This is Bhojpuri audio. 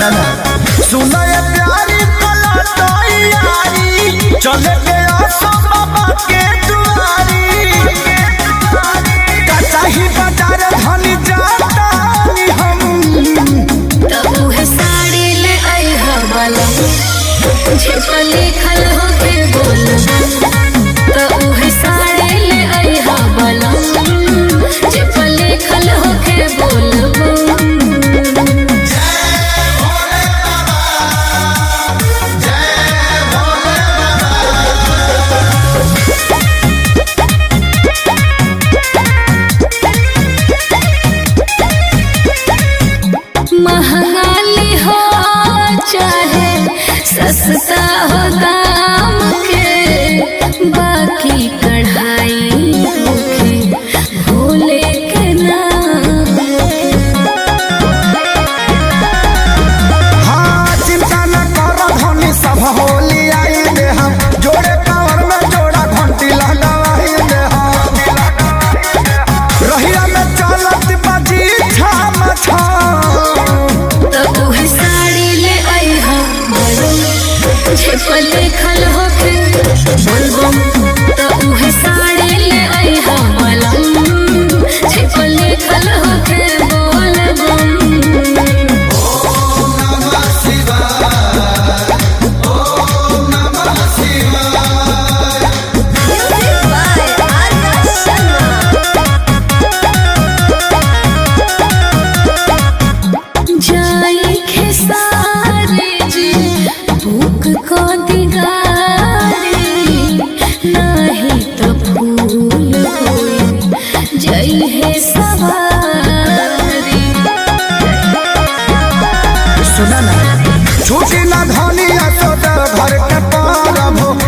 सुना ना सुना ये प्यारी पलटोई यारी चले गया सो बाबा के दुआरी कचाही बाजार धनी जाता हम तब उहे साड़ी ले आई हवाला जे लिखल होके बोल तब उहे साड़ी ले आई हवाला जे लिखल होके बोल महंगाली हो चाहे सस्ता हो दाम के बाकी कढ़ाई होके भोले के नाम हाँ चिंता न कर धनी सब होली आई दे हम जोड़े कांवर में जोड़ा घंटी लगाई दे हम रहिया में चलत बाजी छाम छाम तब उहे साड़ी ले आई हम जे पर लिखल होके बोलबम तब उहे साड़ी ले आई हम जे पर लिखल होके बोलबम जाई खेसारे जी भूख को दिगारे नाही तो फूल होई जई है सवारी सुना ना छूटी ना धनी असोद घर के पारब